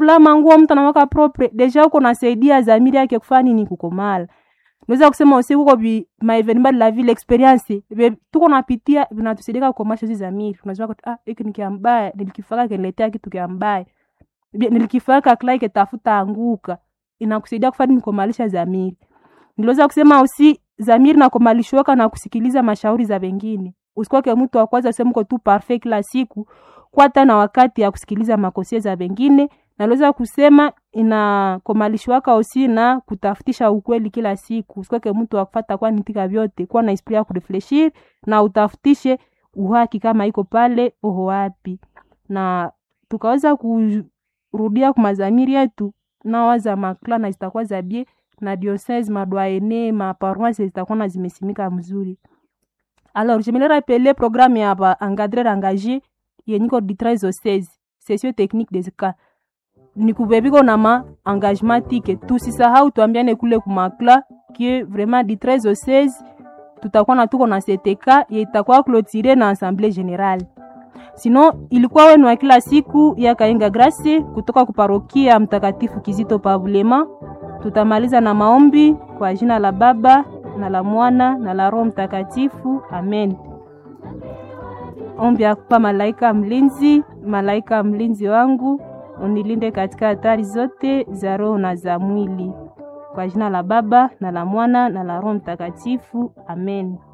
fula manguo mtu anawaka propre deja uko nasaidia zamiri yake kufanya nini kukomala naweza kusema usi uko bi maevenima de la ville experience be tuko napitia vinatusaidia kukomasha hizi zamiri unajua kwa ah hiki ni kiambaya nilikifaka kiniletea kitu kiambaya Bi- nilikifaka klai kitafuta anguka inakusaidia kufanya nini kukomalisha zamiri niliweza kusema usi zamiri na kumalishwaka na kusikiliza mashauri za wengine usikwake mtu wa kwanza useme uko tu parfait kila siku kwata na wakati ya kusikiliza makosia za wengine naliweza kusema inakomalishwaka usi na kutafutisha ukweli kila siku usikwake mtu wa kufata kwa nitika vyote kuwa na esprit ya kurefleshir na utafutishe uhaki kama iko pale oho wapi na tukaweza kurudia kumazamiri yetu nawaza makla na zitakuwa za bie na diocese madwaene maparoise zitakuwa na zimesimika mzuri alors je me le rappelé programme ya ba encadrer engagé yenyiko di 13 au 16 session technique des cas ni kuveviko na ma engagement tike tusisahau tuambiane kule kumakla kie vraiment di 13 au 16 tutakuwa na tuko na CTK ye itakuwa clotire na assemblée générale sino ilikuwa wenu wa kila siku ya Kaenga Grace kutoka kuparokia Mtakatifu Kizito Pavulema. Tutamaliza na maombi kwa jina la Baba na la Mwana na la Roho Mtakatifu, amen. Ombi ya kupa malaika mlinzi, malaika mlinzi wangu, unilinde katika hatari zote za roho na za mwili, kwa jina la Baba na la Mwana na la Roho Mtakatifu, amen.